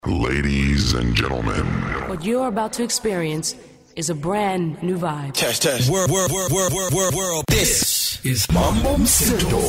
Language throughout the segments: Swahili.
Ladies and gentlemen, What you're about to experience is a brand new vibe. Test, test. World, world, world, world, world, world, world. This is Mambo Mseto.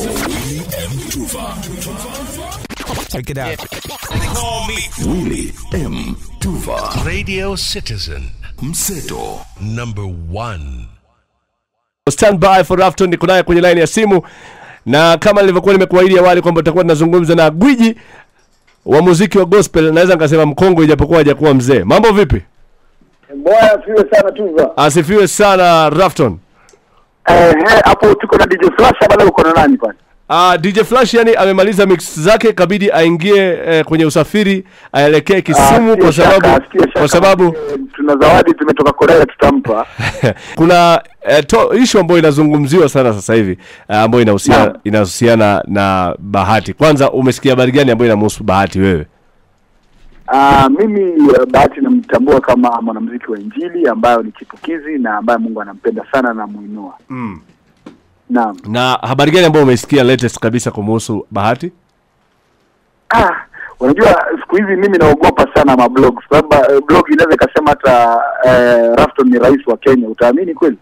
Check it out. Call me Willie M. Tuva Radio Citizen Mseto. number one. stand by for Rafton niko naye kwenye line ya simu na kama nilivyokuwa nimekuahidi awali kwamba tutakuwa tunazungumza na gwiji wa muziki wa gospel naweza nikasema mkongwe ijapokuwa hajakuwa mzee mambo vipi Bwana asifiwe sana Tuva. asifiwe sana Rafton Eh, eh, hapo tuko na DJ Flash bado uko na nani kwani? Uh, DJ Flash yani amemaliza mix zake kabidi aingie eh, kwenye usafiri aelekee Kisumu Ah, kwa sikia shaka, sababu sikia shaka. kwa sababu Eh, tuna zawadi tumetoka Korea tutampa. kuna eh, to, issue ambayo inazungumziwa sana sasa hivi eh, ambayo inahusiana Naam. inahusiana na Bahati. Kwanza umesikia habari gani ambayo inamhusu Bahati wewe? Ah, mimi eh, Bahati namtambua kama mwanamuziki wa Injili ambayo ni chipukizi na ambaye Mungu anampenda sana na muinua. Mm. Naam. Na habari gani ambayo umesikia latest kabisa kumhusu Bahati? Ah, unajua siku hizi mimi naogopa sana mablog sababu eh, blog inaweza ikasema hata eh, Rafton ni rais wa Kenya. Utaamini kweli?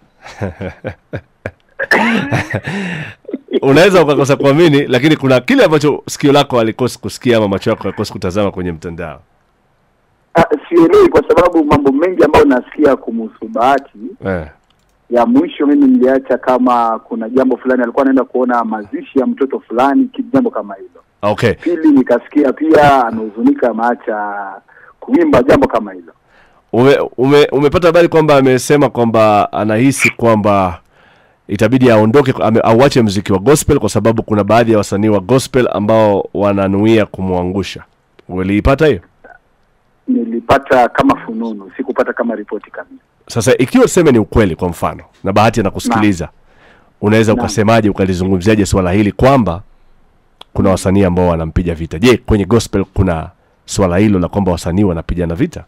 Unaweza ukakosa kuamini, lakini kuna kile ambacho sikio lako alikosi kusikia ama macho yako alikosi kutazama kwenye mtandao. Ah, sielewi kwa sababu mambo mengi ambayo nasikia kumhusu Bahati Eh. ya mwisho mimi niliacha kama kuna jambo fulani alikuwa anaenda kuona mazishi ya mtoto fulani ki- jambo kama hilo Okay. pili nikasikia pia amehuzunika ameacha kuimba jambo kama hilo Ume, ume, umepata habari kwamba amesema kwamba anahisi kwamba itabidi aondoke ame, auache mziki wa gospel kwa sababu kuna baadhi ya wasanii wa gospel ambao wananuia kumwangusha. Uliipata hiyo? nilipata kama fununu sikupata kama ripoti kamili Sasa ikiwa tuseme ni ukweli kwa mfano na bahati anakusikiliza, unaweza Naam. ukasemaje ukalizungumziaje swala hili kwamba kuna wasanii ambao wanampiga vita? Je, kwenye gospel kuna swala hilo la kwamba wasanii wanapigana vita?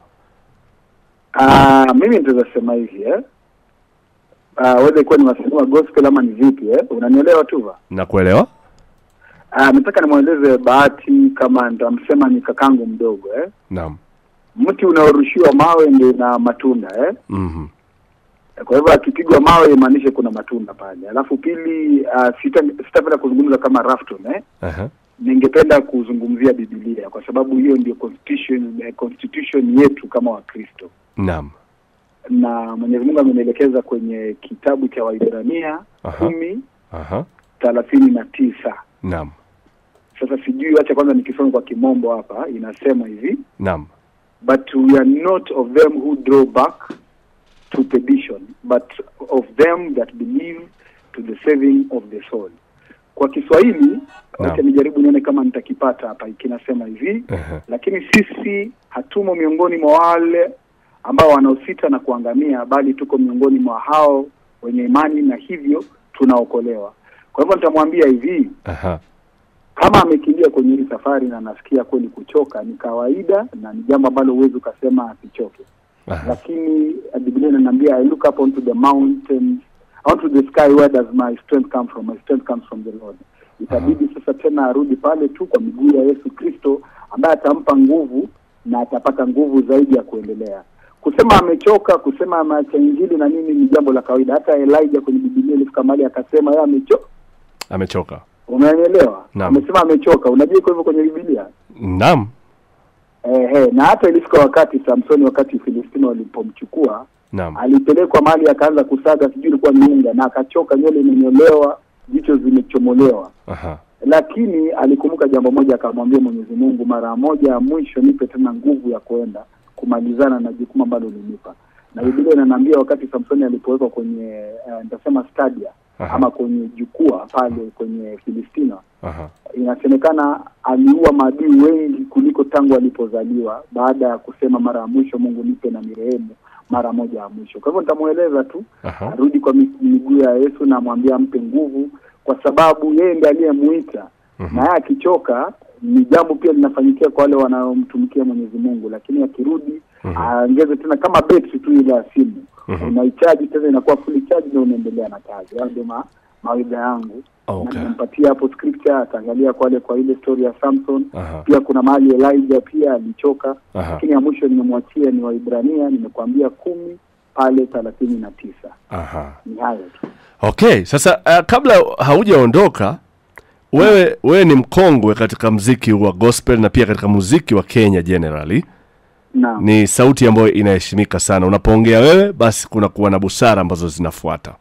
Ah, mimi nitaweza sema hivi eh Ah, whether ikuwa ni wasanii wa gospel ama ni vipi eh unanielewa tuva Na kuelewa? Ah, nataka nimweleze bahati kama nitamsema ni kakangu mdogo eh Naam. mti unaorushiwa mawe ndio na matunda eh Mhm. kwa hivyo akipigwa mawe imaanishe kuna matunda pale alafu pili uh, sita sitapenda kuzungumza kama Rafton eh Aha. ningependa kuzungumzia Biblia kwa sababu hiyo ndio constitution eh, constitution yetu kama Wakristo Naam. na Mwenyezi Mungu amenielekeza kwenye kitabu cha Waibrania Aha. kumi Aha. thelathini na tisa Naam. sasa sijui wacha kwanza nikisoma kwa kimombo hapa inasema hivi Naam. but we are not of them who draw back to perdition, but of them that believe to the saving of the soul. Kwa Kiswahili wacha nijaribu nione kama nitakipata hapa. Kinasema hivi Aha. lakini sisi hatumo miongoni mwa wale ambao wanaosita na kuangamia, bali tuko miongoni mwa hao wenye imani na hivyo tunaokolewa. Kwa hivyo nitamwambia hivi, Aha. kama amekimbia kwenye hii safari na anasikia kweli kuchoka, ni kawaida na ni jambo ambalo huwezi ukasema asichoke. Aha. Lakini uh, Biblia inaniambia I look up onto the mountains, onto the sky, where does my strength come from? My strength comes from the Lord. Itabidi sasa tena arudi pale tu kwa miguu ya Yesu Kristo ambaye atampa nguvu na atapata nguvu zaidi ya kuendelea. Kusema amechoka, kusema ameacha injili na nini ni jambo la kawaida. Hata Elijah kwenye Biblia ilifika mahali akasema yeye amechoka. Amechoka. Unanielewa? Naam. Amesema amechoka. Unajua iko hivyo kwenye Biblia? Naam. Ehe, na hata ilifika wakati Samsoni, wakati Filistino walipomchukua Naam. alipelekwa mahali akaanza kusaga, sijui ilikuwa ni unga, na akachoka, nywele imenyolewa, jicho zimechomolewa, Aha. lakini alikumbuka jambo moja, akamwambia Mwenyezi Mungu, mara moja ya mwisho nipe tena nguvu ya kwenda kumalizana na jukumu ambalo ulinipa. Na Biblia inaniambia wakati Samsoni alipowekwa kwenye uh, nitasema stadia Aha. ama kwenye jukwaa pale kwenye Filistina Aha. inasemekana aliua maadui wengi kuliko tangu alipozaliwa, baada ya kusema mara ya mwisho, Mungu nipe na nirehemu mara moja ya mwisho. Kwa hivyo nitamweleza tu Aha. arudi kwa mi- miguu ya Yesu na amwambie ampe nguvu, kwa sababu yeye ndiye aliyemuita na yeye akichoka ni jambo pia linafanyikia kwa wale wanaomtumikia Mwenyezi Mungu, lakini akirudi aongeze tena kama betri tu ile ya simu unaichaji tena inakuwa fully charge na unaendelea na kazi. Hayo ndio ma- mawaidha yangu Okay. na nimempatia hapo scripture ataangalia kwale kwa ile story ya Samson Aha. pia kuna mahali Elijah pia alichoka Aha. lakini ya mwisho nimemwachia ni Waibrania nimekuambia kumi pale thelathini na tisa Aha. ni hayo tu Okay, sasa uh, kabla haujaondoka wewe wewe ni mkongwe katika mziki wa gospel na pia katika muziki wa Kenya generally. naam Ni sauti ambayo inaheshimika sana. Unapoongea wewe, basi kuna kuwa na busara ambazo zinafuata.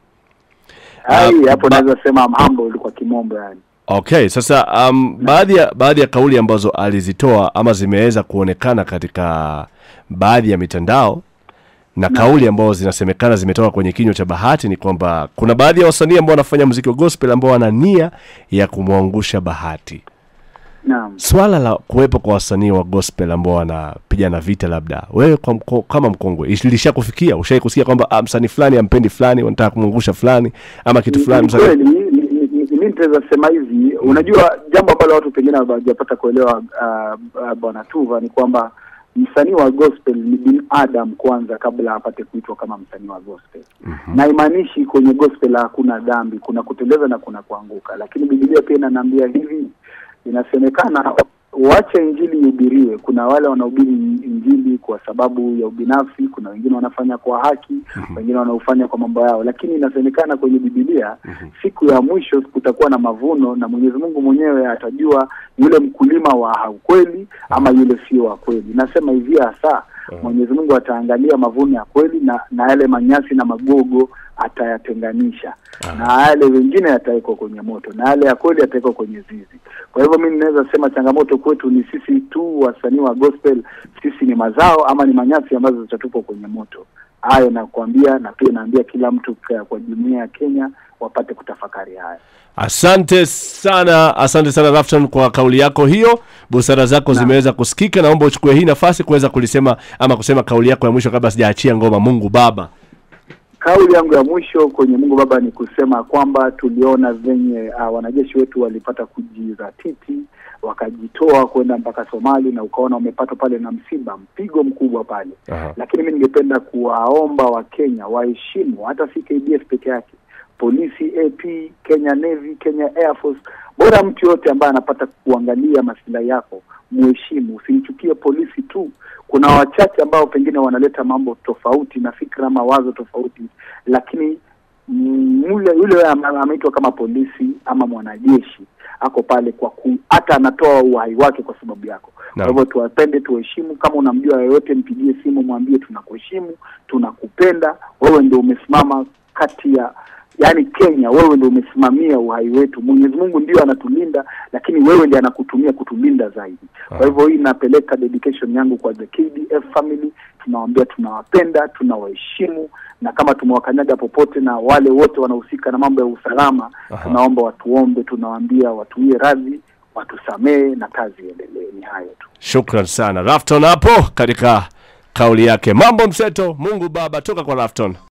Ai, Ah, hapo ba- naweza sema I'm humble kwa kimombo yani Okay, sasa um, baadhi ya baadhi ya kauli ambazo alizitoa ama zimeweza kuonekana katika baadhi ya mitandao na kauli ambazo zinasemekana zimetoka kwenye kinywa cha Bahati ni kwamba kuna baadhi ya wasanii ambao wanafanya muziki wa gospel ambao wana nia ya kumwangusha Bahati. naam Swala la kuwepo kwa wasanii wa gospel ambao wanapigana vita, labda wewe kwa mko, kama mkongwe ilishakufikia, ushai kusikia kwamba ah, msanii fulani ampendi fulani, wanataka kumwangusha fulani ama kitu fulani Ni msanii kweli ni- ni- ni- ni- mi nitaweza sema hivi unajua jambo ambalo watu pengine hawajapata kuelewa uh, uh, bwana tuva ni kwamba msanii wa gospel ni binadam kwanza kabla apate kuitwa kama msanii wa gospel mm-hmm. na imaanishi kwenye gospel hakuna dhambi kuna kuteleza na kuna kuanguka lakini bibilia pia inaniambia hivi inasemekana wache injili ihubiriwe kuna wale wanahubiri injili kwa sababu ya ubinafsi kuna wengine wanafanya kwa haki wengine wanaofanya kwa mambo yao lakini inasemekana kwenye bibilia siku ya mwisho kutakuwa na mavuno na mwenyezi mungu mwenyewe atajua yule mkulima wa ukweli ama yule sio wa kweli nasema hivi hasa mwenyezi mungu ataangalia mavuno ya kweli na na yale manyasi na magogo atayatenganisha na yale wengine yatawekwa kwenye moto na yale ya kweli yatawekwa kwenye zizi kwa hivyo mimi ninaweza sema changamoto kwetu ni sisi tu wasanii wa gospel sisi ni mazao ama ni manyasi ambazo zitatupwa kwenye moto hayo nakuambia na pia naambia kila mtu kwa, kwa jumuia ya kenya wapate kutafakari haya Asante sana, asante sana Rafton kwa kauli yako hiyo. Busara zako zimeweza kusikika. Naomba uchukue hii nafasi kuweza kulisema ama kusema kauli yako ya mwisho kabla sijaachia ngoma. Mungu Baba. Kauli yangu ya mwisho kwenye Mungu Baba ni kusema kwamba tuliona venye uh, wanajeshi wetu walipata kujizatiti wakajitoa kwenda mpaka Somali na ukaona wamepata pale na msiba mpigo mkubwa pale. Aha. Lakini mimi ningependa kuwaomba Wakenya waheshimu hata si KDF peke yake, polisi, AP, Kenya Navy, Kenya Air Force, bora mtu yote ambaye anapata kuangalia masilahi yako muheshimu, usimchukie polisi tu. Kuna wachache ambao pengine wanaleta mambo tofauti na fikra ama wazo tofauti, lakini mm, yule yule ama- ameitwa kama polisi ama mwanajeshi ako pale kwa ku, hata anatoa uhai wake kwa sababu yako. Kwa Naam. hivyo tuwapende, tuheshimu. Kama unamjua yoyote, mpigie simu, mwambie tunakuheshimu, tunakupenda, wewe ndio umesimama kati ya yaani Kenya, wewe ndio umesimamia uhai wetu. Mwenyezi Mungu ndio anatulinda, lakini wewe ndiye anakutumia kutulinda zaidi. Kwa hivyo hii inapeleka dedication yangu kwa the KDF family, tunawaambia tunawapenda, tunawaheshimu, na kama tumewakanyaga popote na wale wote wanahusika na mambo ya usalama, tunaomba watuombe, tunawaambia watuie radhi, watusamehe na kazi iendelee. Ni hayo tu. Shukran sana Rafton hapo katika kauli yake. Mambo mseto. Mungu Baba toka kwa Rafton.